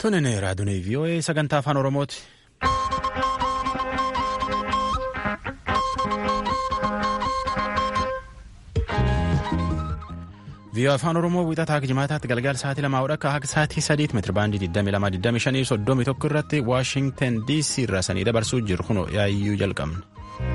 Tunin raadiyoo VOA sagantaa afaan Oromooti. VOA afaan Oromoo wiixataa jimaataatti galgala sa'aatii lamaa hodha akka sa'aatii sadiitti meetira baandii 22 25 irratti Waashingtan DC irraa sanii dabarsuu jiru kunoo yaayyuu jalqabne.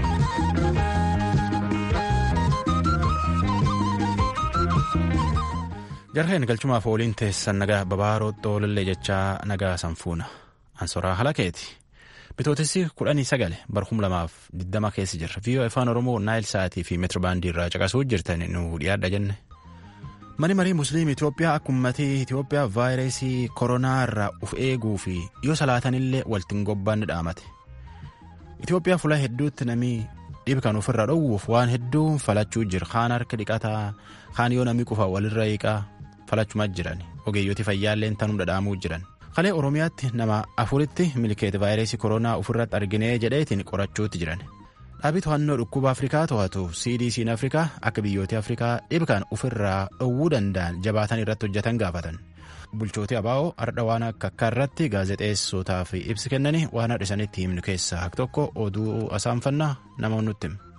jarheen galchumaaf ooliin teessan nagaa babaaroo xoolillee jechaa nagaa sanfuuna ansoraa halakeeti bitootessi kudhanii sagale barhum lamaaf diddama keessa jirra viiyoo afaan oromoo naayil sa'aatii fi meetirbaandii irraa caqasuu jirtan nu dhiyaadha jenne mani marii musliim itiyoophiyaa akka ummatii itiyoophiyaa vaayirasii koronaa irraa uf eeguu fi yoo salaatanillee waltiin gobbaanni dhaamate itiyoophiyaa fuula hedduutti namni dhibi kan ofirraa dhowwuuf waan hedduun falachuu jira kaan harka dhiqataa kaan yoo namni qufa walirra hiiqaa falachumaa jiran ogeeyyooti fayyaallee tanuu dhadhaamuu jiran kalee oromiyaatti nama afuritti milkeeti vaayirasii koronaa ofirratti arginee jedheetiin qorachuutti jiran dhaabii to'annoo dhukkuba afrikaa to'atu cdc'n afrikaa akka biyyoota afrikaa dhibkaan ofirraa dhowwuu danda'an jabaatan irratti hojjetan gaafatan bulchooti abaa'oo ardha waan akka akka irratti gaazexeessotaaf ibsi kennanii waan hadhisanitti himnu keessaa hak tokko oduu asaanfannaa namoonni nutti himu.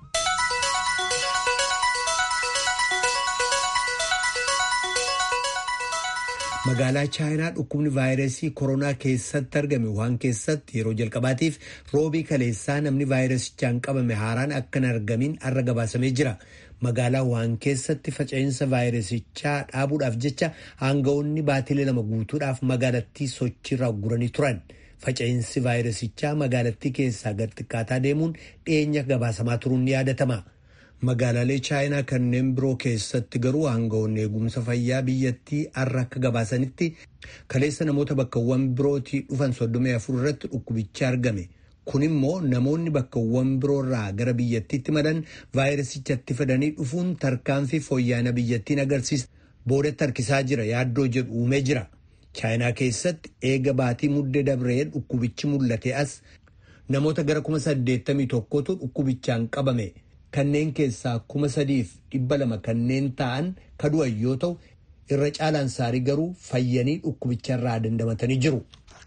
magaalaa chaayinaa dhukkubni vaayirasii koronaa keessatti argame waan keessatti yeroo jalqabaatiif roobii kaleessaa namni vaayirasichaan qabame haaraan akka hin argamin arra gabaasamee jira magaalaa waan keessatti faca'insa vaayirasichaa dhaabuudhaaf jecha aanga'oonni baatilee lama guutuudhaaf magaalattii sochiirra guranii turan faca'insi vaayirasichaa magaalattii keessaa gad xiqqaataa deemuun dhiyeenya gabaasamaa turuun ni yaadatama. magaalaalee chaayinaa kanneen biroo keessatti garuu aanga'oonni eegumsa fayyaa biyyattii har'a akka gabaasanitti kaleessa namoota bakkawwan birootii dhufan 34 irratti dhukkubichi argame kun immoo namoonni bakkawwan biroorraa gara biyyattiitti madan vaayirasichatti fidanii dhufuun tarkaanfii fooyya'ina biyyattiin agarsiisa boodatti harkisaa jira yaaddoo jedhu uumee jira chaayinaa keessatti eega baatii muddee dabree dhukkubichi mul'ate as namoota gara 81tu dhukkubichaan qabame. kanneen keessaa kuma sadiif dhibba lama kanneen ta'an kadu'an yoo ta'u irra caalaan saarii garuu fayyanii dhukkubicharraa dandamatanii jiru.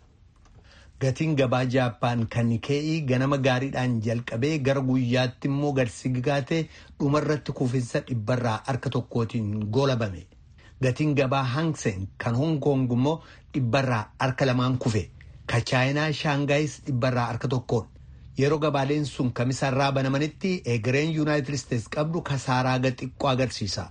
Gatiin gabaa Jaappaan kan Nikee'ii ganama gaariidhaan jalqabee gara guyyaatti immoo gadsigaatee dhumarratti kufinsa dhibbarraa harka tokkootiin goolabame. Gatiin gabaa Hangsen kan Hong Kong immoo dhibbarraa harka lamaan kufe. Ka Chaayinaa Shaangaayis dhibbarraa harka tokkoon. yeroo gabaaleen sun kamisarraa banamanitti egereen yuunaayitid isteets qabdu kasaaraa xiqqoo agarsiisa.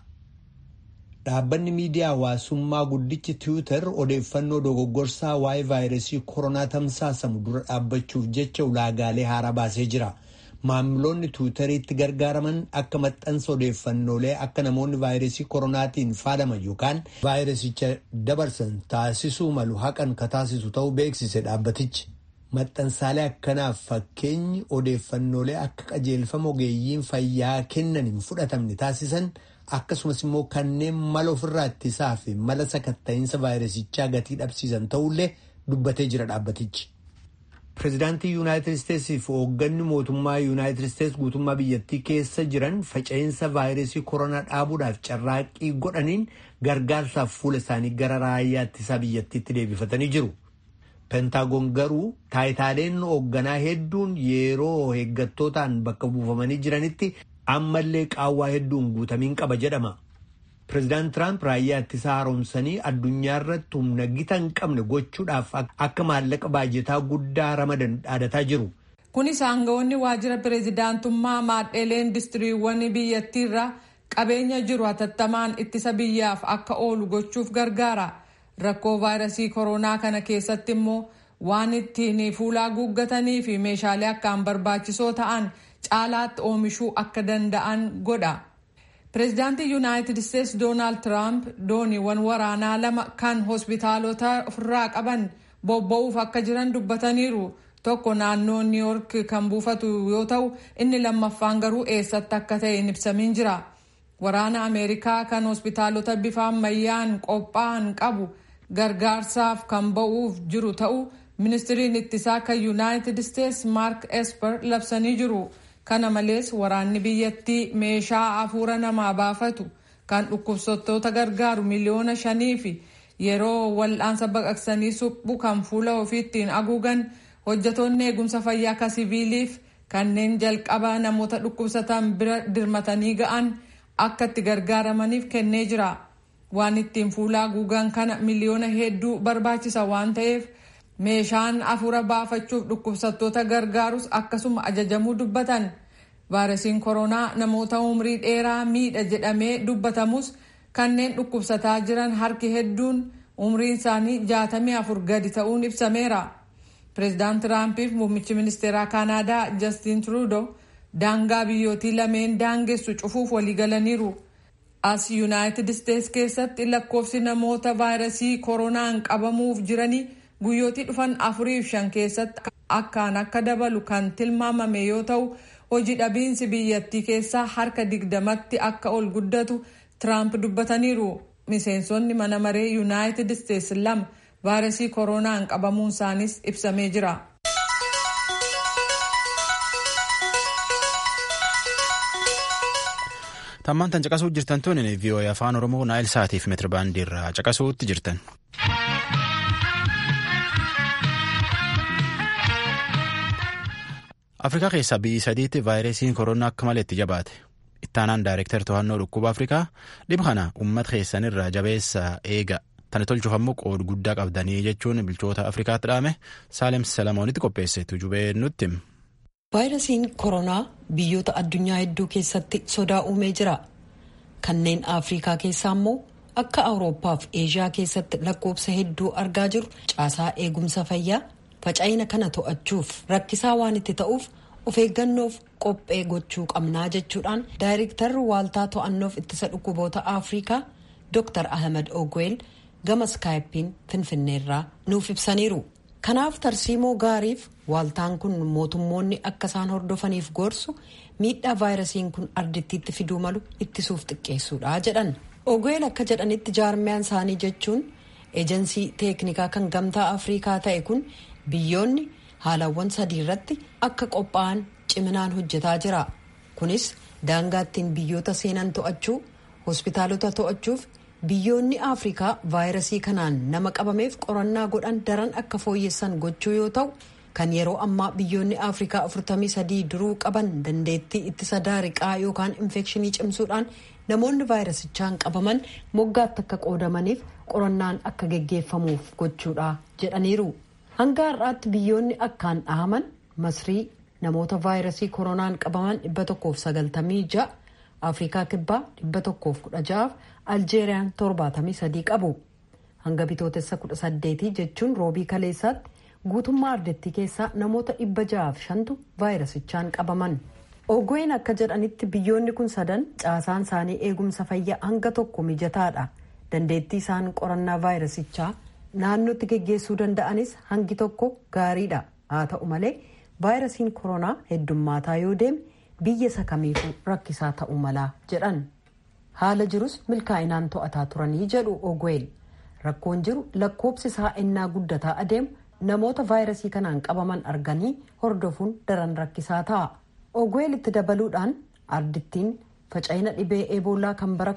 Dhaabbanni miidiyaa hawaasummaa guddichi tiwiitar odeeffannoo dogoggorsaa waa'ee vaayirasii koronaa tamsaasamu dura dhaabbachuuf jecha ulaagaalee haaraa baasee jira. Maamiloonni tiwiitariitti gargaaraman akka maxxansa odeeffannoolee akka namoonni vaayirasii koronaatiin faalaman yookaan vaayirasicha dabarsan taasisuu malu haqan ka taasisu ta'uu beeksise dhaabbatichi. Maxxansaalee akkanaaf fakkeenyi odeeffannoolee akka qajeelfama ogeeyyiin fayyaa kennan hin fudhatamne taasisan akkasumas immoo kanneen mala ofirraa ittisaa fi mala sakatta'iinsa vaayirasichaa gatii dhabsiisan ta'ullee dubbatee jira dhaabbatichi. Pireezidaantii Yuunaayitid Isteetsii fi hoogganni mootummaa Yuunaayitid Isteets guutummaa biyyattii keessa jiran faca'insa vaayirasii koronaa dhaabuudhaaf carraaqqii godhaniin gargaarsaaf fuula isaanii gara raayyaa ittisaa biyyattiitti deebifatanii jiru. Pentaagoon garuu taayitaaleen hoogganaa hedduun yeroo eeggattootaan bakka buufamanii jiranitti ammallee qaawwaa hedduun guutamiin qaba jedhama. Pireezidaant Tiraamp raayyaa ittisaa haaromsanii addunyaa irratti humna gita hin qabne gochuudhaaf akka maallaqa baajetaa guddaa ramadan dhaadataa jiru. Kunis aanga'oonni waajjira pireezidaantummaa maadheelee indistiriiwwan biyyattiirra qabeenya jiru hatattamaan ittisa biyyaaf akka oolu gochuuf gargaara. rakkoo vaayirasii koronaa kana keessatti immoo waan ittiin fuulaa guuggatanii fi meeshaalee akkaan barbaachisoo ta'an caalaatti oomishuu akka danda'an godha. Pireezidaantii Yuunaayitid Isteets Doonaald Tiraamp dooniiwwan waraanaa lama kan hospitaalota ofirraa qaban bobba'uuf akka jiran dubbataniiru. Tokko naannoo Niw Yoork kan buufatu yoo ta'u inni lammaffaan garuu eessatti akka ta'e hin ibsamiin jira. Waraana Ameerikaa kan hospitaalota bifa ammayyaan qophaa'an qabu. gargaarsaaf kan ba'uuf jiru ta'u ministiriin ittisaa kan yuunaayitid isteets maark esper labsanii jiru kana malees waraanni biyyattii meeshaa afuura namaa baafatu kan dhukkubsattoota gargaaru miliyoona shanii fi yeroo wal'aansa baqaqsanii suphu kan fuula ofii ittiin haguugan hojjetoonni eegumsa fayyaa akka siviiliif kanneen jalqaba namoota dhukkubsatan bira dirmatanii ga'an akka itti gargaaramaniif kennee jira. waan ittiin fuula haguugan kana miliyoona hedduu barbaachisa waan ta'eef meeshaan afuura baafachuuf dhukkubsattoota gargaarus akkasuma ajajamuu dubbatan vaayirasiin koronaa namoota umrii dheeraa miidha jedhamee dubbatamus kanneen dhukkubsataa jiran harki hedduun umriin isaanii jaatamii afur gadi ta'uun ibsameera pireezidaant tiraampiif muummichi ministeeraa kaanaadaa jastiin truudo daangaa biyyootii lameen daangessu cufuuf waliigalaniiru. as yuunaayitid isteetsi keessatti lakkoofsi namoota vaayirasii koronaan qabamuuf jiranii guyyootii dhufan afuriif shan keessatti akkaan akka dabalu kan tilmaamame yoo ta'u hojii dhabiinsi biyyattii keessaa harka digdamatti akka ol guddatu tiraamp dubbataniiru miseensonni mana maree yuunaayitid isteetsi lama vaayirasii koronaan qabamuun isaanis ibsamee jira. tammaan tan caqasuu jirtan tun vii'oo'ee afaan oromoo naayil saatiif meetirabaandii irraa caqasuutti jirtan. afrikaa keessaa biyyi sadiitti vaayirasiin koronaa akka malee itti jabaate ittaanaan daayireektar to'annoo dhukkuba afrikaa dhibba kana uummata keessanirraa jabeessa eega tana tolchuuf ammoo qooda guddaa qabdanii jechuun bulchoota afrikaatti dhaame saalem salamoonitti qopheesse tujubee nutti. vaayirasiin koronaa biyyoota addunyaa hedduu keessatti sodaa uumee jira kanneen afrikaa keessaa immoo akka awurooppaa fi eeshiyaa keessatti lakkoofsa hedduu argaa jiru caasaa eegumsa fayyaa faca'ina kana to'achuuf rakkisaa waan itti ta'uuf of eeggannoof qophee gochuu qabnaa jechuudhaan daayirektarri waaltaa to'annoof ittisa dhukkuboota afrikaa dr ahmed ogweel gama skaayippiin finfinneerraa nuuf ibsaniiru. kanaaf tarsiimoo gaariif waaltaan kun mootummoonni akka isaan hordofaniif gorsu miidhaa vaayirasiin kun ardittiitti fiduu malu ittisuuf xiqqeessuudha jedhan ogweel akka jedhanitti jaarmiyaan isaanii jechuun eejensii teeknikaa kan gamtaa afrikaa ta'e kun biyyoonni haalawwan sadii irratti akka qophaa'an ciminaan hojjetaa jira kunis daangaattiin biyyoota seenan to'achuu hospitaalota to'achuuf biyyoonni afrikaa vaayirasii kanaan nama qabameef qorannaa godhan daran akka fooyyessan gochuu yoo ta'u kan yeroo ammaa biyyoonni afrikaa 43 duruu qaban dandeettii ittisa daariqaa yookaan infekshinii cimsuudhaan namoonni vaayirasichaan qabaman moggaatti akka qoodamaniif qorannaan akka geggeeffamuuf gochuudha jedhaniiru hanga har'aatti biyyoonni akkaan dhahaman masrii namoota vaayirasii koronaan qabaman 196 afrikaa kibbaa 116 aljeeriyaan 73 qabu hanga bitootessa 18 jechuun roobii kaleessaatti guutummaa ardettii keessaa namoota 605tu vaayirasichaan qabaman ogween akka jedhanitti biyyoonni kun sadan caasaan isaanii eegumsa fayyaa hanga tokko mijataadha dandeettii isaan qorannaa vaayirasichaa naannootti geggeessuu danda'anis hangi tokko gaariidha haa ta'u malee vaayirasiin koronaa heddummaataa yoo deeme biyya isa kamiifuu rakkisaa ta'uu malaa jedhan haala jirus milkaa'inaan to'ataa turanii jedhu ogweel rakkoon jiru lakkoobsi isaa ennaa guddataa adeemu namoota vaayirasii kanaan qabaman arganii hordofuun daran rakkisaa ta'a ogweel itti dabaluudhaan ardittiin faca'ina dhibee eeboolaa kan bara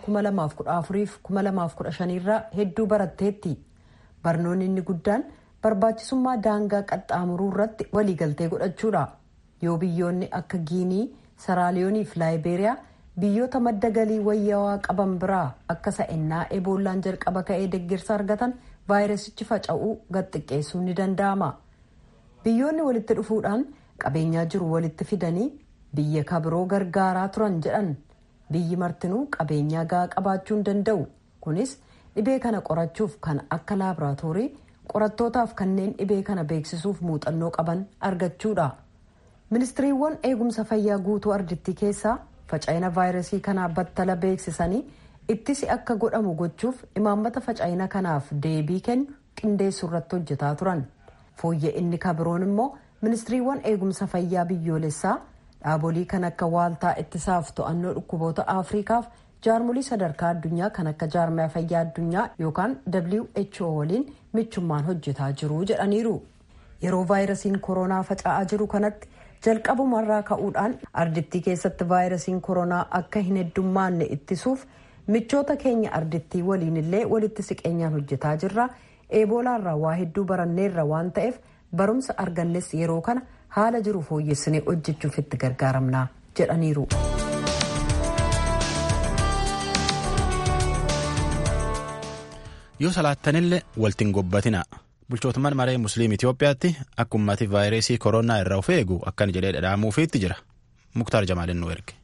2014-2015 irraa hedduu baratteetti barnoonni inni guddaan barbaachisummaa daangaa qaxxaamuruu irratti waliigaltee godhachuudha yoo biyyoonni akka giinii saraaliyoonii fi laayibeeriyaa biyyoota madda galii wayyaawaa qaban biraa akka sa'ennaa eeboollaan jalqaba ka'ee deggirsa argatan vaayirasichi faca'uu gad xiqqeessuun ni danda'ama biyyoonni walitti dhufuudhaan qabeenyaa jiru walitti fidanii biyya kabiroo gargaaraa turan jedhan biyyi martinuu qabeenyaa gahaa qabaachuu hin danda'u kunis dhibee kana qorachuuf kan akka laaboraatoorii qorattootaaf kanneen dhibee kana beeksisuuf muuxannoo qaban argachuudha ministiriiwwan eegumsa fayyaa guutuu ardittii keessaa faca'ina vaayirasii kanaa battala beeksisanii ittisi akka godhamu gochuuf imaammata faca'ina kanaaf deebii kennu qindeessuu irratti hojjetaa turan fooyya inni kabiroon immoo ministiriiwwan eegumsa fayyaa biyyoolessaa dhaabolii kan akka waaltaa ittisaaf to'annoo dhukkuboota afriikaaf jaarmolii sadarkaa addunyaa kan akka jaarmiyaa fayyaa addunyaa yookaan who waliin michummaan hojjetaa jiru jedhaniiru yeroo vaayirasiin koronaa faca'aa jiru kanatti jalqabumarraa ka'uudhaan ardittii keessatti vaayirasiin koronaa akka hin heddummaanne ittisuuf michoota keenya ardittii waliin illee walitti siqeenyaan hojjetaa jirra eeboolaarraa waa hedduu baranneerra waan ta'eef barumsa argannes yeroo kana haala jiru fooyyessinee hojjechuuf itti gargaaramna jedhaniiru. yoo salaattanillee waltiin gobbatina bulchootummaan maree musliim itiyoophiyaatti akka ummati vaayirasii koronaa irraa of eegu akkan jedhee dhadhaamuufiitti jira muktaar jamaalin nu erge.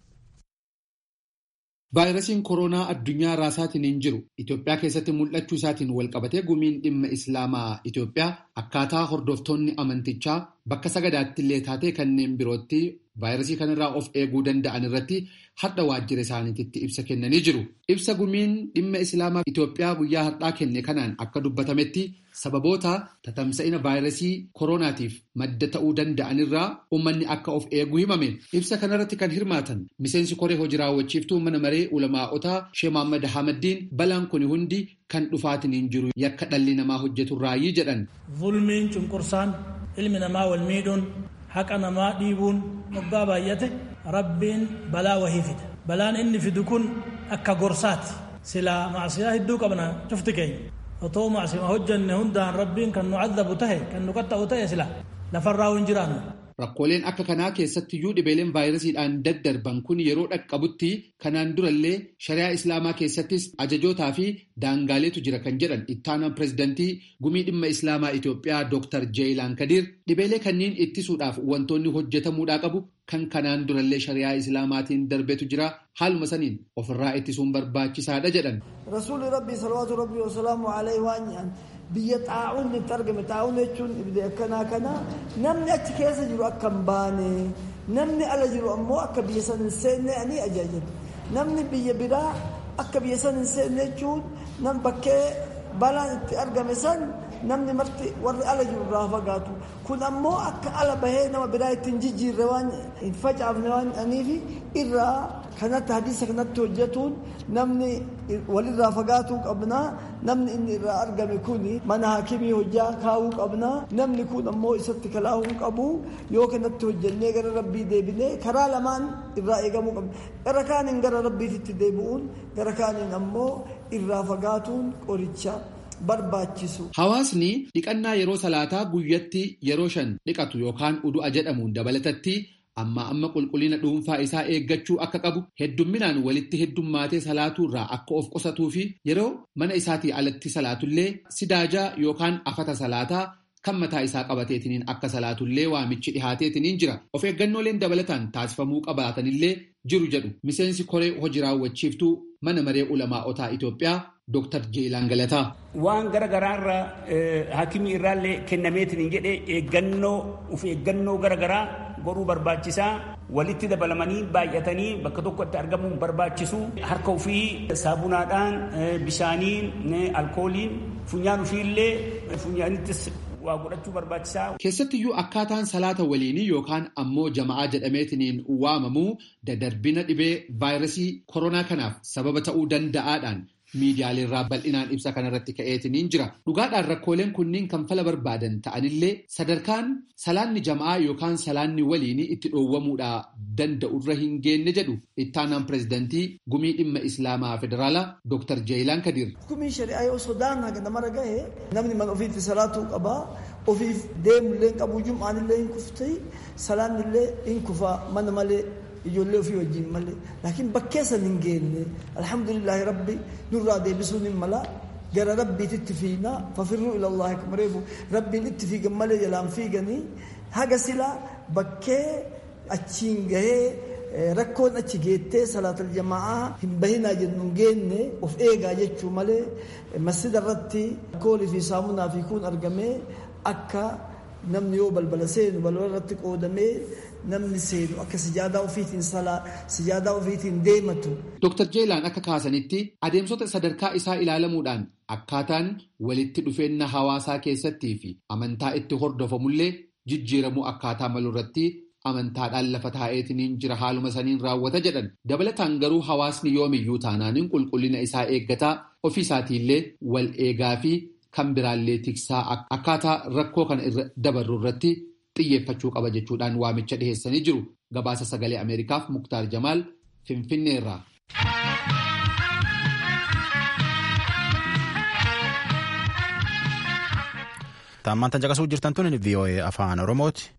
vaayirasiin koronaa addunyaa raasaatiin hin jiru itiyoophiyaa keessatti mul'achuu isaatiin walqabatee gumiin dhimma islaamaa itiyoophiyaa akkaataa hordoftoonni amantichaa bakka sagadaatti illee taatee kanneen birootti vaayirasii kanarraa of eeguu danda'an irratti hadha waajjira isaaniitti ibsa kennanii jiru. Ibsa gumiin dhimma islaamaa Itoophiyaa guyyaa har'aa kenne kanaan akka dubbatametti sababoota tatamsa'ina vaayirasii koronaatiif madda ta'uu danda'anirraa uummanni akka of eegu himame. Ibsa kanarratti kan hirmaatan miseensi koree hojii raawwachiiftuu mana maree ulamaa'otaa Shee Mohaammed Ahmaddiin balaan kun hundi kan dhufaatiin hin jiru yakka dhalli namaa hojjeturraayi jedhan. Zulmiin cunqursaan ilmi namaa wal miidhuun haqa namaa dhiibuun waggaa baay'ate rabbiin balaa wahii fida balaan inni fidu kun akka gorsaati silaa macsiyaa hedduu qabna cufti keenya otoo macsima hojjanne hundaan rabbiin kan nu cadabu tahe kan nu qaxxa'u tahe sila lafarraa hin jiraannu Rakkooleen akka kanaa keessattiyyuu dhibeeleen vaayirasiidhaan daddarban kun yeroo dhaqqabutti kanaan durallee shari'aa islaamaa keessattis ajajootaa fi daangaaleetu jira kan jedhan ittaanaan pirezidantii gumii dhimma islaamaa Itoophiyaa Dr. Jeelaan Kadiir dhibeelee kanneen ittisuudhaaf wantoonni hojjetamuudhaa qabu kan kanaan durallee shari'aa islaamaatiin darbetu jira haaluma saniin ofirraa ittisuun barbaachisaadha jedhan. Rasuulli Rabbii salawaatu Rabbii wasalaamu alayhi waan jedhan biyya xaa'uun itti argame xaa'uun jechuun dhibee akkanaa kana namni achi keessa jiru akka hin baane namni ala jiru ammoo akka biyya san hin seenne ani ajaajilu namni biyya biraa akka biyya san hin seenne jechuun nam bakkee balaan itti argame san namni marti warri ala jiru irraa fagaatu kun ammoo akka ala bahee nama biraa ittiin jijjiirre waan hin facaafne waan aniifi irraa kanatti hadiisa kanatti hojjetuun namni walirraa fagaatuu qabna namni inni irraa argame kun mana haakimii hojjaa kaa'uu qabna namni kun ammoo isatti kalaahuu qabu yoo kanatti hojjennee gara rabbii deebinee karaa lamaan irraa eegamuu qabna gara kaaniin gara rabbiitti deebi'uun gara kaaniin ammoo irraa fagaatuun qoricha. barbaachisu. Hawaasni dhiqannaa yeroo salaataa guyyatti yeroo shan dhiqatu yookaan udu'a jedhamuun dabalatatti amma amma qulqullina dhuunfaa isaa eeggachuu akka qabu heddumminaan walitti heddummaatee salaatuu irraa akka of qusatuu fi yeroo mana isaatii alatti salaatullee sidaajaa yookaan afata salaataa kan mataa isaa qabateetiniin akka salaatullee waamichi dhihaateetiniin jira of eeggannooleen dabalataan taasifamuu qabaatanillee jiru jedhu miseensi koree hojii raawwachiiftuu mana maree ulamaa'otaa Itoophiyaa Dr. Jeelaan Galataa. Waan garaagaraa irraa hakimii irraallee kennameetiin jedhee eeggannoo of eeggannoo garaagaraa godhuu barbaachisaa walitti dabalamanii baay'atanii bakka tokkotti argamuun barbaachisu harka ofii saabunaadhaan bishaaniin alkooliin funyaan ofiillee funyaanittis waa godhachuu barbaachisaa. Keessattiyyuu akkaataan salaata waliinii yookaan ammoo jama'aa jedhameetiniin waamamuu dadarbina dhibee vaayirasii koronaa kanaaf sababa ta'uu danda'aadhaan miidiyaalee irraa bal'inaan ibsa kanarratti ka'eetiniin jira. Dhugaadhaan rakkooleen kunniin kan fala barbaadan ta'anillee sadarkaan salaanni jama'aa yookaan salaanni waliinii itti dhoowwamuudhaa danda'urra hin geenye jedhu ittaanaan pirezidantii gumii dhimma islaamaa federaalaa Dr. Jeelaan Kadiir. Gumiin shari'aa yoo sodaan haga namarra gahe namni mana ofiitti salaatuu qabaa ofiif deemullee hin qabu jum'aanillee hin kufti salaannillee hin kufa mana malee ijoollee ofii wajjin malee laakiin bakkee san hin geenne alhamdulillahi rabbi nurraa deebisuun hin mala gara rabbiititti fiina fafirruu ilallahi akkuma reefu rabbiin itti fiigan malee jalaan fiiganii haga silaa bakkee achiin gahee rakkoon achi geettee salaatal jama'aa hin bahinaa jennu hin geenne of eegaa jechuu malee masjida irratti alkoolii fi saamunaa fi kun argamee akka namni yoo balbala seenu balbala irratti qoodamee namni seenu akka sijaadaa ofiitiin salaa sijaadaa ofiitiin deematu. Dr. Jeelaan akka kaasanitti adeemsota sadarkaa isaa ilaalamuudhaan akkaataan walitti dhufeenya hawaasaa keessattii fi amantaa itti hordofamullee jijjiiramuu akkaataa malurratti amantaadhaan lafa taa'eetiniin jira haaluma saniin raawwata jedhan dabalataan garuu hawaasni yoomiyyuu taanaaniin qulqullina isaa eeggataa ofii isaatiillee wal eegaa fi kan biraallee tiksaa akkaataa rakkoo kana irra dabarru irratti xiyyeeffachuu qaba jechuudhaan waamicha dhiheessanii jiru gabaasa sagalee ameerikaaf muktaar jamaal finfinneerraa. Taammaan tan caqasuu jirtan tun VOA afaan Oromooti.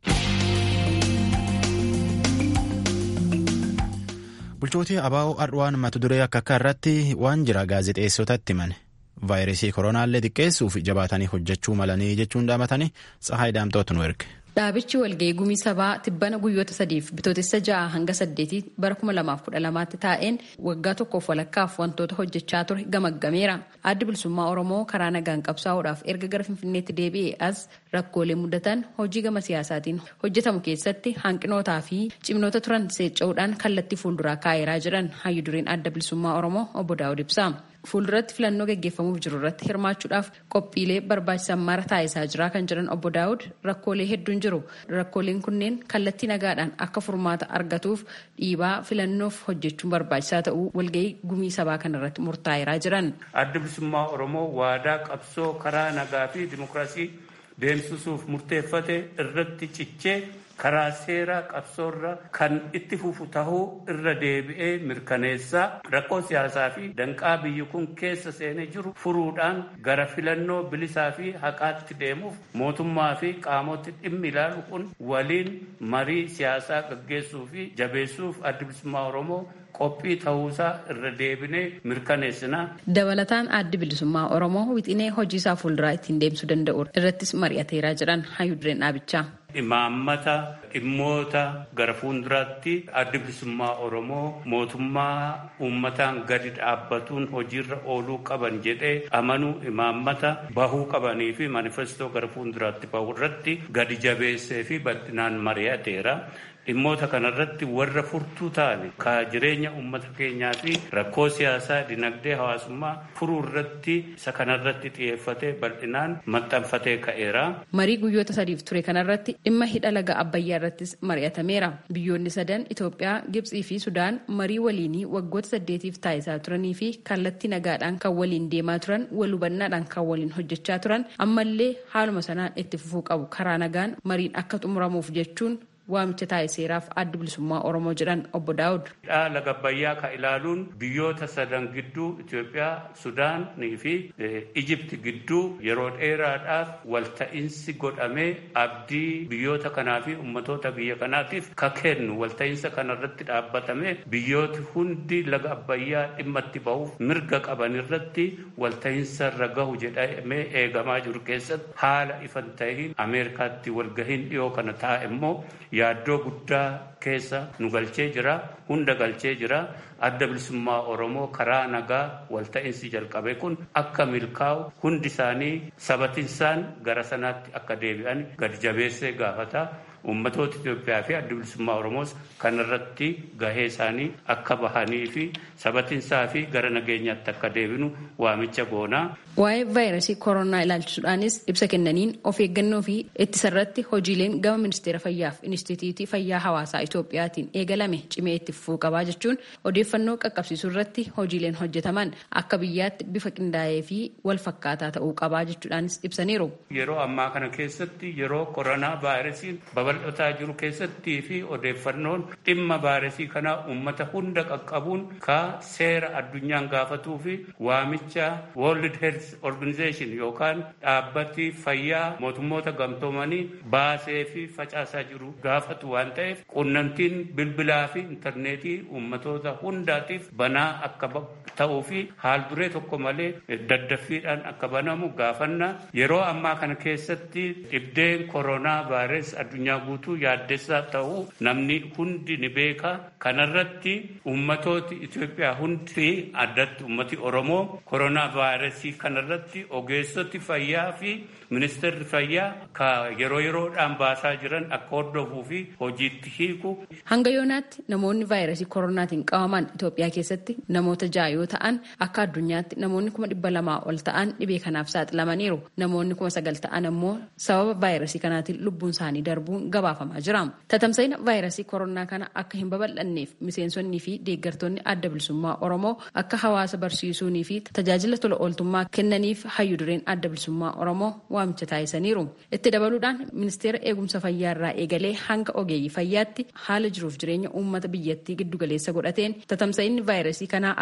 Bulchootii abaa'oo Adwaan mata duree akka akka irratti waan jira gaazexeessotatti himane. Vaayirasii koronaallee xiqqeessuuf jabaatanii hojjechuu malanii jechuun dhaamatanii Tsahaay Daamtootu nu erge. Dhaabichi walga'ii gumii sabaa tibbana guyyoota sadiif bitootessa ja'a hanga saddeetii bara kuma lamaaf kudha lamaatti taa'een waggaa tokkoof walakkaaf wantoota hojjechaa ture gamaggameera. Addi bilisummaa Oromoo karaa nagaan qabsaa'uudhaaf erga gara Finfinneetti deebi'ee as rakkoolee mudatan hojii gama siyaasaatiin hojjetamu keessatti hanqinootaa fi cimnoota turan seecca'uudhaan kallattii fuulduraa kaa'eeraa jiran hayyu dureen adda bilisummaa Oromoo obbo Daawud ibsa. Fuulduratti filannoo gaggeeffamuuf jiru irratti hirmaachuudhaaf qophiilee barbaachisan mara taasisaa jira kan jiran obbo Daawud rakkoolee hedduun jiru. Rakkooleen kunneen kallattii nagaadhaan akka furmaata argatuuf dhiibaa filannoof hojjechuun barbaachisaa ta'uu walga'ii gumii sabaa kanarratti murtaa'eeraa jiran. Adda bilisummaa Oromoo waadaa qabsoo karaa nagaa fi dimokiraasii deemsisuuf murteeffate irratti cichee karaa seeraa qabsoorra kan itti fufu tahuu irra deebi'ee mirkaneessaa rakkoo siyaasaa fi danqaa biyyi kun keessa seenee jiru furuudhaan gara filannoo bilisaa fi haqaatti deemuuf mootummaa fi qaamoti dhimmi ilaalu kun waliin marii siyaasaa gaggeessuu fi jabeessuuf adda bilisummaa oromoo qophii ta'uusaa irra deebinee mirkaneessina. Dabalataan addi bilisummaa Oromoo wixinee hojiisaa fuulduraa ittiin deemsuu danda'u irrattis mari'ateeraa jiran hayyu dureen dhaabichaa. Imaammata dhimmoota gara fuulduraatti addi bilisummaa Oromoo mootummaa uummataan gadi dhaabbatuun hojiirra ooluu qaban jedhee amanuu imaammata bahuu qabanii fi manifestoo gara fuulduraatti bahu irratti gadi jabeessee fi bal'inaan mari'ateera. dhimmoota kanarratti warra furtuu ta'an ka jireenya uummata keenyaa fi rakkoo siyaasaa dinagdee hawaasummaa furuu irratti isa kanarratti xiyyeeffatee bal'inaan maxxanfatee ka'eera. Marii guyyoota sadiif ture kanarratti dhimma hidha laga Abbayyaa irrattis mari'atameera. Biyyoonni sadan Itoophiyaa, Gibxii fi Sudaan marii waliinii waggoota saddeetiif taasisaa turanii fi kallattii nagaadhaan kan waliin deemaa turan wal hubannaadhaan kan waliin hojjechaa turan ammallee haaluma sanaan itti fufuu qabu karaa nagaan mariin akka xumuramuuf jechuun waamicha taasiseeraaf addi bilisummaa Oromoo jedhan obbo Daawud. Laga Abbayyaa ka ilaaluun biyyoota sadan gidduu Itoophiyaa, Sudaanii fi Ijipti gidduu yeroo dheeraadhaaf walta'iinsi godhamee abdii biyyoota kanaa fi ummatoota biyya kanaatiif ka kennu walta'iinsa kanarratti dhaabbatame biyyooti hundi laga Abbayyaa dhimma itti bahuuf mirga qaban irratti walta'iinsa irra gahu jedhamee eegamaa jiru keessatti haala ifan ta'in Ameerikaatti walgahiin dhiyoo kana taa'e immoo yaaddoo guddaa keessa nu galchee jira hunda galchee jira adda bilisummaa oromoo karaa nagaa walta'iinsi jalqabe kun akka milkaa'u hundi isaanii sabatinsaan gara sanaatti akka deebi'an gadi jabeessee gaafata ummatoota Itoophiyaa fi adda bilisummaa Oromoos kanarratti gahee isaanii akka bahanii fi sabatinsaa fi gara nageenyaatti akka deebinu waamicha goonaa. Waa'ee vaayirasii koronaa ilaalchisuudhaanis ibsa kennaniin of eeggannoo fi ittisarratti hojiileen gama ministeera fayyaa fi inistituutii fayyaa hawaasaa Itoophiyaatiin eegalame cimee itti fufuu qabaa jechuun odeeffannoo qaqqabsiisuu irratti hojiileen hojjetaman akka biyyaatti bifa qindaa'ee fi wal fakkaataa ta'uu qabaa jechuudhaanis ibsaniiru. Yeroo ammaa kana keessatti yeroo koronaa vaayirasiin babal'ataa jiru keessattii fi odeeffannoon dhimma vaayirasii kanaa uummata hunda qaqqabuun ka seera addunyaan gaafatuu fi waamicha World Health Organization yookaan dhaabbati fayyaa mootummoota gamtoomanii baasee fi facaasaa jiru gaafatu waan ta'eef qunnamtiin bilbilaa fi intarneetii uummatoota hundaatiif banaa akka ta'uu fi haal duree tokko malee daddaffiidhaan akka banamu gaafanna yeroo ammaa kana keessatti dhibdeen koronaa vaayirasii addunyaa guutuu yaaddessaa ta'uu namni hundi ni beeka kanarratti ummatooti Itoophiyaa hundi addatti ummati Oromoo koronaa vaayirasii kanarratti ogeessoti fayyaa fi ministeerri fayyaa ka yeroo yeroodhaan baasaa jiran akka hordofuu fi hojiitti hiiku. Hanga yoonaatti namoonni vaayirasii koronaatiin qabaman Itoophiyaa keessatti namoota ja'a yoo ta'an akka addunyaatti namoonni kuma dhibba lamaa ol ta'an dhibee kanaaf saaxilamaniiru. Namoonni kuma sagal ta'an ammoo sababa vaayirasii kanaatiin lubbuun isaanii darbuun gabaafamaa jira. Tatamsa'ina vaayirasii koronaa kana akka hin babal'anneef miseensonnii fi deeggartoonni adda bilisummaa Oromoo akka hawaasa barsiisuunii fi tajaajila tola ooltummaa kennaniif hayyu dureen adda bilisummaa Oromoo waamicha taasisaniiru. Itti dabaluudhaan ministeera eegumsa fayyaa irraa eegalee hanga ogeeyyii fayyaatti haala jiruuf jireenya uummata biyyattii giddugaleessa godhateen tatamsa'inni vaayirasii kanaa akka hin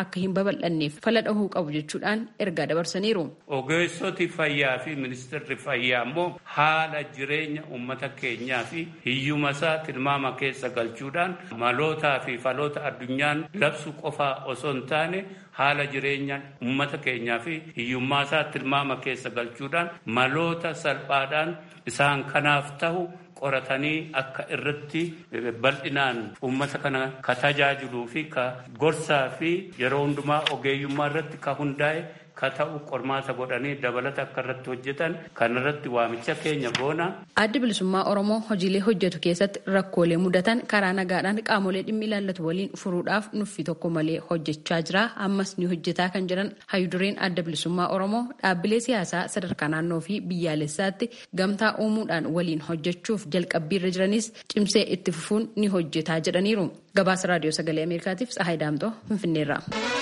babal'anneef fala dhahuu qabu jechuudhaan ergaa dabarsaniiru. Ogeessoti fayyaa fi ministeerri fayyaa immoo haala jireenya uummata keenyaa fi hiyyuma isaa tilmaama keessa galchuudhaan malootaa fi faloota addunyaan labsu qofaa osoo hin taane haala jireenya uummata keenyaa fi hiyyummaa isaa tilmaama keessa galchuudhaan maloota salphaadhaan isaan kanaaf ta'u qoratanii akka irratti bal'inaan uummata kana ka tajaajiluu fi ka gorsaa fi yeroo hundumaa ogeeyyummaa irratti ka hundaa'e ka ta'u qormaata godhanii dabalata akka irratti hojjetan kan irratti waamicha keenya goona. Addi bilisummaa Oromoo hojiilee hojjetu keessatti rakkoolee mudatan karaa nagaadhaan qaamolee dhimmi ilaallatu waliin furuudhaaf nuffii tokko malee hojjechaa jira. Ammas ni hojjetaa kan jiran hayyudureen adda bilisummaa Oromoo dhaabbilee siyaasaa sadarkaa naannoo fi biyyaalessaatti gamtaa uumuudhaan waliin hojjechuuf jalqabbiirra jiranis cimsee itti fufuun ni hojjetaa jedhaniiru. Gabaasa raadiyoo sagalee Ameerikaatiif Tsahaay Daamtoo Finfinneerra.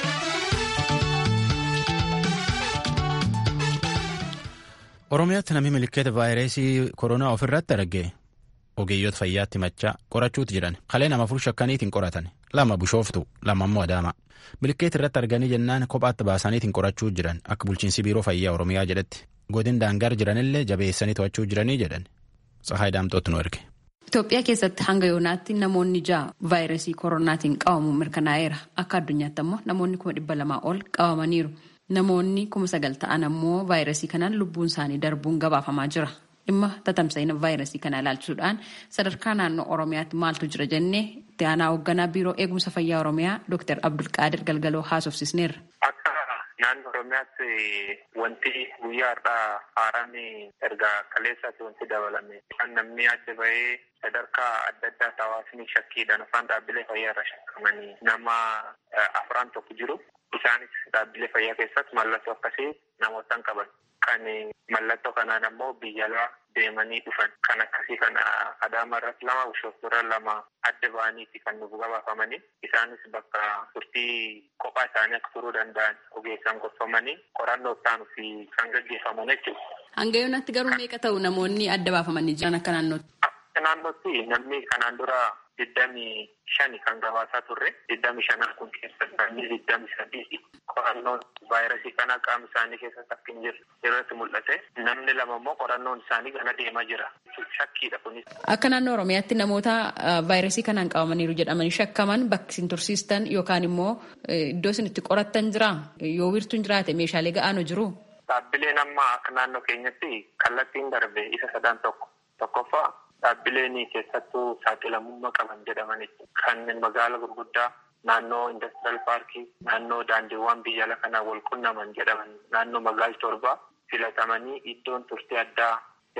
Oromiyaatti namni milikeeta vaayirasii koronaa ofirratti arge ogeeyyoota fayyaatti machaa qorachuutu jiran kalee nama afur shakkaniitiin qoratan lama bishooftu lama immoo adaama milikeeta irratti arganii jennaan kophaatti baasaniitiin qorachuu jiran akka bulchiinsi biiroo fayyaa oromiyaa jedhetti godin daangar jiranillee jabeessanii to'achuu jiranii jedhan tsahaay daamtootti nu erge. Itoophiyaa keessatti hanga yoonaatti namoonni ja'a vaayirasii koronaatiin qabamuun mirkanaa'eera akka addunyaatti ammoo namoonni kuma dhibba lamaa ol qabamaniiru. Namoonni kuma sagal ta'an ammoo vaayirasii kanaan lubbuun isaanii darbuun gabaafamaa jira. Dhimma tatamsa'ina vaayirasii kana ilaalchisuudhaan sadarkaa naannoo Oromiyaatti maaltu jira jennee itti aanaa hoogganaa biiroo eegumsa fayyaa Oromiyaa Dr. Abdulqaadir Galgaloo haasofsisneerra. Akka naannoo Oromiyaatti wanti guyyaa har'aa haaraan erga kaleessaatti wanti dabalame kan namni adda bahee sadarkaa adda addaa hawaasni shakkiidhaan afaan dhaabbilee fayyaa irra shakkamanii nama afran tokko jiru. Isaanis dhaabbilee fayyaa keessatti mallattoo akkasii namootaan qaban. Kan mallattoo kanaan ammoo biyya alaa deemanii dhufan. Kan akkasii kana Adaama irratti lama Bishooftuu irra lama adda ba'aniiti kan nuuf gabaafamanii. Isaanis bakka turtii kophaa isaanii akka turuu danda'an ogeessaan gorfamanii qorannoo isaanii fi kan gaggeeffaman jechuudha. Hanga yoonatti garuu meeqa ta'u namoonni adda baafamanii jiran akka naannootti? Akka naannootti namni kanaan dura digdamii shani kan gabaasaa turre digdamii shanan kun keessatti namni digdamii sadii qorannoon vaayirasii kana qaama isaanii keessatti akka hin jirre irratti mul'ate namni lama immoo qorannoon isaanii gana deemaa jira shakkiidha kunis. Akka naannoo Oromiyaatti namoota vaayirasii kanaan qabamaniiru jedhamanii shakkaman bakki isin tursiistan yookaan immoo iddoo isin itti qorattan jira yoo wiirtuun jiraate meeshaalee ga'aanu jiru. Dhaabbileen amma akka naannoo keenyatti kallattiin darbe isa sadan tokko tokkoffaa dhaabbileen keessattuu saaxilamummaa qaban jedhamanitti kanneen magaala gurguddaa naannoo indastiraal paarkii naannoo daandiiwwan biyya ala kanaa wal qunnaman jedhaman naannoo magaala torbaa filatamanii iddoon turtii addaa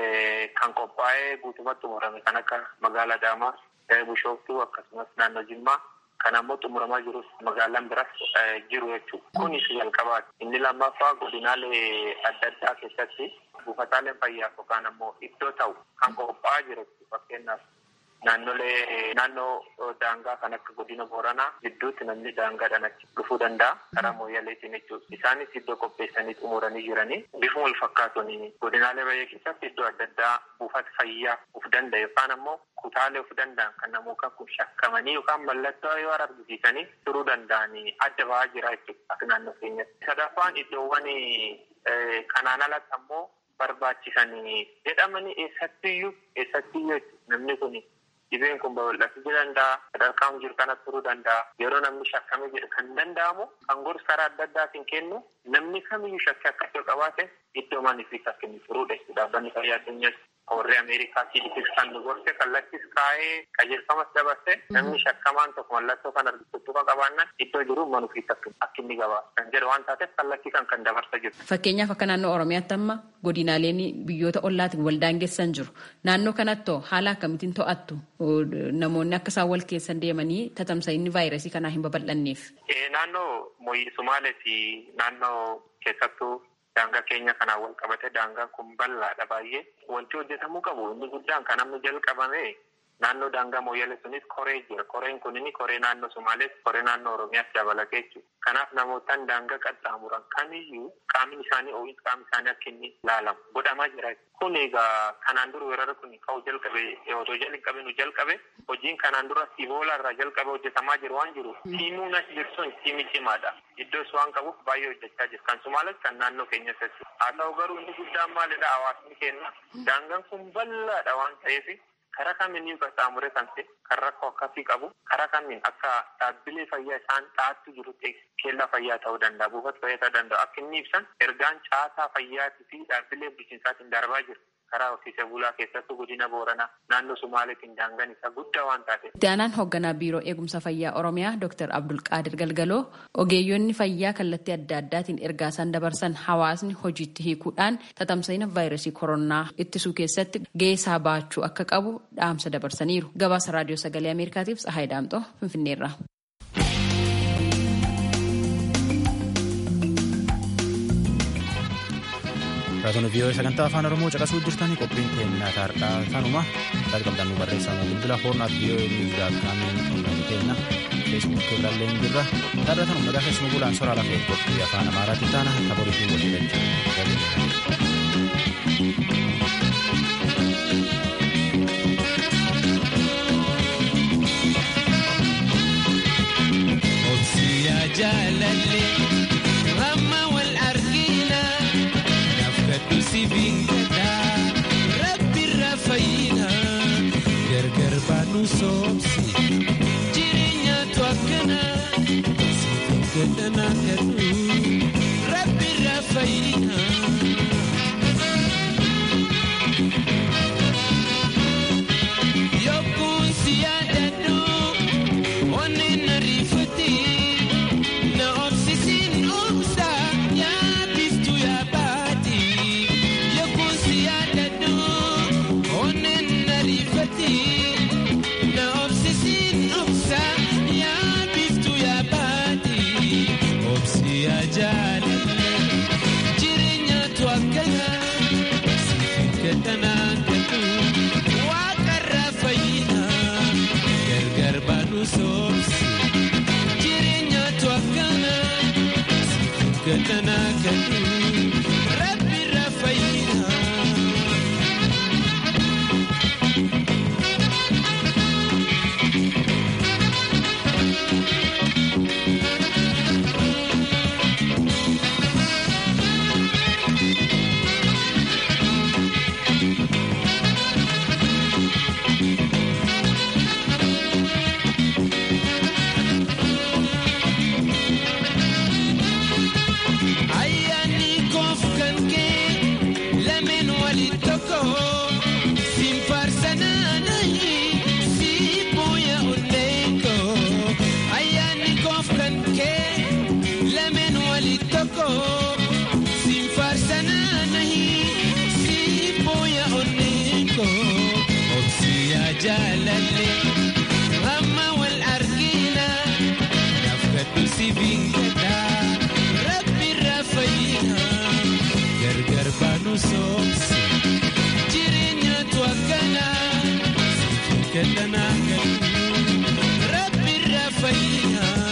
kan qophaa'ee guutumatti xumurame kan akka magaala Adaamaa Bishooftuu akkasumas naannoo Jimmaa kan ammoo xumuramaa jirus magaalaan biras jiru jechuudha. Kunis jalqabaati. Inni lammaffaa godinaalee adda addaa keessatti buufataaleen fayyaa yookaan ammoo iddoo ta'u kan qophaa'aa jiru fakkeenyaaf naannolee naannoo daangaa kan akka godina booranaa gidduutti namni daangaadhaan achi dhufuu danda'a karaa mooyyaleetiin jechuudha. Isaanis iddoo qopheessanii xumuranii jiranii bifuma wal fakkaatuun godinaalee baay'ee keessatti iddoo adda addaa buufata fayyaa uf danda'a yookaan ammoo kutaalee uf danda'an kan namoota kun shakkamanii yookaan mallattoo yoo argisiisanii turuu danda'anii adda ba'aa jira jechuudha akka naannoo keenyatti. Sadaffaan iddoowwan kanaan alatti ammoo barbaachisanii jedhamanii eessattiyyuu eessattiyyuu namni kun dhibeen kun babal'achuu danda'a sadarkaan jiru kanatti turuu danda'a yeroo namni shakkame jedhu kan danda'amu kan gorsa karaa adda addaatiin kennu namni kamiyyuu shakkii akkasii qabaate iddoo maniif akka inni turuudha jechuudha dhaabbanni fayyaa addunyaatti warri ameerikaa cdc kan nu gorse kallattis kaa'ee qajeelfamas dabarse namni shakkamaan tokko mallattoo kan argisiisu kan qabaannan iddoo jiru manuufiis akka inni gabaa kan jedhu waan taateef kallattii kan kan dabarsa jiru. Fakkeenyaaf akka naannoo Oromiyaatti amma godinaaleen biyyoota ollaatiin wal daangessan jiru. Naannoo kanatti haala akkamitiin to'attu namoonni akka isaan wal keessan deemanii tatamsa'inni vaayirasii kanaa hin babal'anneef. Naannoo Moyii Sumaalee fi naannoo keessattuu daangaa keenya kanaan wal qabate daangaan kun bal'aadha baay'ee. Wanti hojjetamuu qabu inni guddaan kan amma jalqabame naannoo daangaa mooyyale sunis koree jira koreen kunini koree naannoo Somaalees koree naannoo Oromiyaas dabalatee jechuudha. Kanaaf namootaan daangaa qaxxaamuran kamiyyuu qaamni isaanii ooyis qaamni isaanii akka inni ilaalamu godhamaa jira. Kun egaa kanaan dura weerara kun ka'uu jalqabe otoo jalli qabinu jalqabe hojiin kanaan dura Iboola irraa jalqabe hojjetamaa jiru waan jiru tiimuun as jiru sun tiimii cimaadha. Iddoos waan qabuuf baay'ee hojjechaa jiru. Kan Somaalees kan naannoo keenya keessatti. Haa ta'u garuu inni guddaan maalidha hawaasni keenya. Daangaan kun bal'aadha waan ta'eef karaa kamiin qaxxaamure kan ta'e kan rakkoo akkasii qabu karaa kamiin akka dhaabbilee fayyaa isaan dhaattu jirutti keellaa fayyaa ta'uu danda'a buufata fayyaa ta'uu danda'a akka inni ibsan ergaan caasaa fayyaatii fi dhaabbilee bulchiinsaatiin darbaa jiru. karaa horsiisee bulaa keessattuu godina booranaa naannoo sumaaleetiin daangaan isaa guddaa waan taate. Itti aanaan hoogganaa biiroo eegumsa fayyaa oromiyaa Dr. Abdulqaadir Galgaloo ogeeyyonni fayyaa kallattii adda addaatiin ergaa isaan dabarsan hawaasni hojiitti hiikuudhaan tatamsa'ina vaayirasii koronaa ittisuu keessatti gahee baachuu akka qabu dhaamsa dabarsaniiru. Gabaasa raadiyoo sagalee Ameerikaatiif Tsahaay Daamxoo Finfinneerra. Raadiyoon vii'oo sagantaa afaan oromoo caqasuu jirtanii qophiin keenya taardhaa kanuma taati qabdan nu barreessamu bilbila foornaat vii'oo niwuudaa kaamiin onlaayinii keenya feesbuukii irraallee ni jirra taarra kanuma nagaa keessumaa bulaan soraa lafee qophii afaan amaaraatiin taana taboriitiin waliin jaalallee ramma wal argina nafkadhu si binkadha rabbirra fayyina gargar baanu soobsi jireenyaatu akkana si binkadhana kadhu rabbirra fayyina. Yokkuun si yaadadhu onneen na riifatti. Na obsisiin obsa yaabiftu yaabaati yookuun si yaadadhu onneen na riifatti. Na obsisiin obsa yaabiftu yaabaati obsi yaa jaaladha jireenyaatu akkana siifin gadhanaa gadhu waaqarraa fayyina gargar baanu soobsi. jireenyaatu akkana gadhanaa gadhu rabbirra fayyina. Ayyaanni koof kan kee lameen waliin tokko siin faarsanaanahi si booya onneeko. Ayyaanni koof kan kee lameen waliin tokko siin faarsanaanahi si booya onneeko. Obsi yaa jaalalle amma wal argina nafkadhu si binkadha. Rabbirra fayyina gargar baanu soobsi jireenyaatu akkana siifin gadhanaa gadhu Rabbirra fayyina.